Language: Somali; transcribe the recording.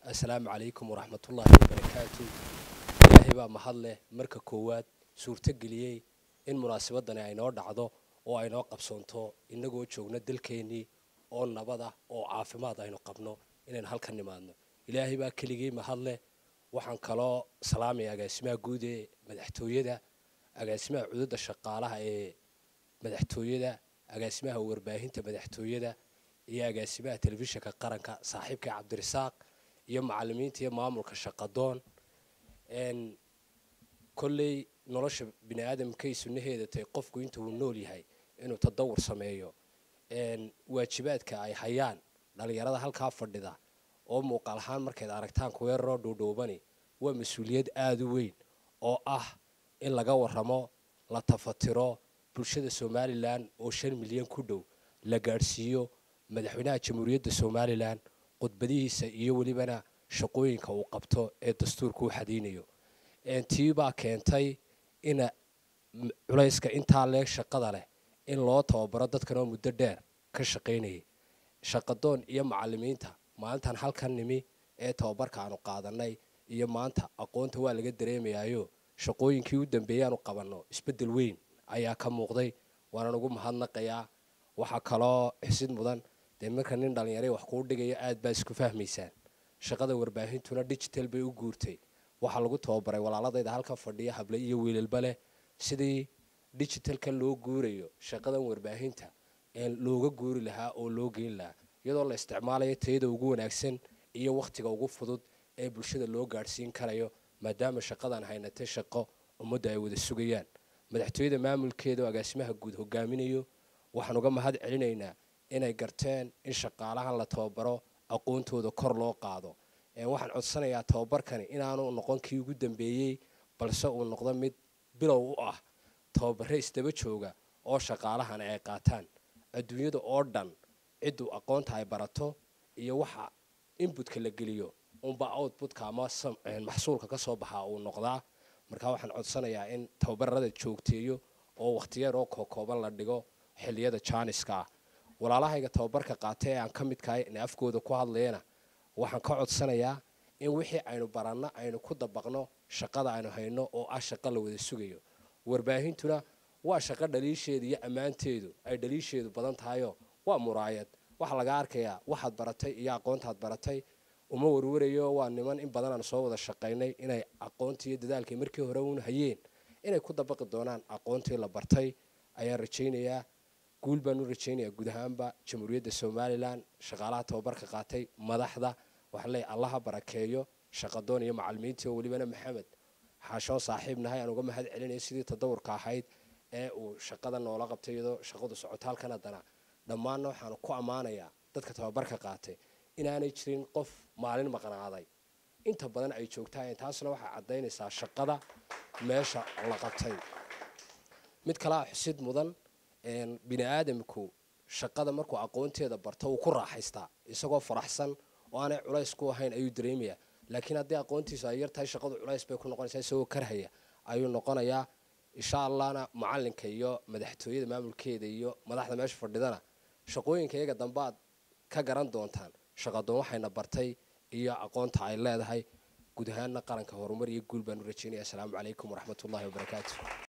assalaamu calaykum waraxmatullaahi wabarakaatu ilaahay baa mahad leh marka koowaad suurtogeliyey in munaasabadani ay noo dhacdo oo ay noo qabsoonto innagoo joogno dalkeennii oo nabad ah oo caafimaad aynu qabno inaynu halkan nimaadno ilaahay baa keligii mahad leh waxaan kaloo salaamaya agaasimaha guud ee madaxtooyada agaasimaha cududda shaqaalaha ee madaxtooyada agaasimaha warbaahinta madaxtooyada iyo agaasimaha telefishinka qaranka saaxiibka cabdirasaaq iyo macalimiinta iyo maamulka shaqadoon kolley nolosha bini aadamkay sunnaheeda tahay qofku inta uu nool yahay inuu tadawur sameeyo waajibaadka ay hayaan dhallinyarada halkaa fadhida oo muuqaal ahaan markayd aragtaan kuweeraroo dhuudhuubani waa mas-uuliyad aada u weyn oo ah in laga waramo la tafatiro bulshada somalilan oo shan milyan ku dhow la gaadhsiiyo madaxweynaha jamhuuriyadda somalilan khudbadihiisa iyo welibana shaqooyinka uu qabto ee dastuurka u xadaynayo tii baa keentay ina culayska intaa leeg shaqada leh in loo tababaro dadkan oo muddo dheer ka shaqaynayay shaqadoon iyo macalimiinta maalintan halkan nimi ee tababarka aanu qaadanay iyo maanta aqoonta waa laga dareemayaayo shaqooyinkii u dambeeyey aanu qabanno isbeddel weyn ayaa ka muuqday waanaan ugu mahadnaqayaa waxaa kaloo xisid mudan dee marka nin dhallinyara wax kuu dhigayo aad baa isku fahmaysaan shaqada warbaahintuna digital bay u guurtay waxaa lagu tababaray walaaladayda halkan fadhiya hable iyo wiilalba leh sidii digitalka loo guurayo shaqadan warbaahinta looga guuri lahaa oo loo geyn lahaa iyadoo la isticmaalayo tayada ugu wanaagsan iyo wakhtiga ugu fudud ee bulshada loo gaadhsiin karayo maadaama shaqadan haynatay shaqo ummadda ay wada sugayaan madaxtooyada maamulkeeda oo agaasimaha guud hogaaminayo waxaan uga mahad celinaynaa inay garteen in shaqaalahan la tababaro aqoontooda kor loo qaado waxaan codsanayaa tababarkani inaanu noqon kii ugu dambeeyey balse uu noqdo mid bilow u ah tababare isdaba jooga oo shaqaalahana ay qaataan adduunyada oo dhan cidduu aqoonta ay barato iyo waxa inbutka la geliyo unba outbutka ama maxsuulka ka soo baxaa uu noqdaa markaa waxaan codsanayaa in tababarada joogteeyo oo wakhtiyeer oo kookooban la dhigo xilliyada jaaniska ah walaalahayga tababarka qaatay ee aan ka midkahay in afkooda ku hadlayana waxaan ka codsanayaa in wixii aynu baranno aynu ku dabaqno shaqada aynu hayno oo ah shaqo la wada sugayo warbaahintuna waa shaqo dhaliisheedu iyo ammaanteedu ay dhaliisheedu badan tahayoo waa muraayad waxaa laga arkayaa waxaad baratay iyo aqoontaad baratay uma warwarayo waa niman in badan aan soo wada shaqaynay inay aqoontii iyo dadaalkii markii hore uun hayeen inay ku dabaqi doonaan aqoontii la bartay ayaan rajaynayaa guul baan u rajaynayaa guud ahaanba jamhuuriyadda somalilan shaqaalaha tababarka qaatay madaxda waxaa leeyahy allaha barakeeyo shaqadoon iyo macalimiintii oo welibana maxamed xaashoo saaxiib nahay aan uga mahad celinaya sidii tadawurka ahayd ee uu shaqada noola qabtay iyadoo shaqadu socoto halkan haddana dhammaanna waxaanu ku ammaanayaa dadka tababarka qaatay inaanay jirin qof maalin maqnaaday inta badan ay joogtaayeen taasna waxay caddaynaysaa shaqada meesha la qabtay mid kalea xusid mudan bini aadamku shaqada markuu aqoonteeda barto uu ku raaxaystaa isagoo faraxsan oo aanay culays ku ahayn ayuu dareemayaa laakiin haddii aqoontiisu ay yar tahay shaqadu culays bay ku noqonaysaa isagoo karhaya ayuu noqonayaa insha allahna macalinka iyo madaxtooyada maamulkeeda iyo madaxda meesha fadhidana shaqooyinka iyaga dambe aad ka garan doontaan shaqadoon waxayna bartay iyo aqoonta ay leedahay guud ahaanna qaranka horumar iyo guul baan u rajeynaya asalaamu calaykum waraxmatullahi wabarakaatu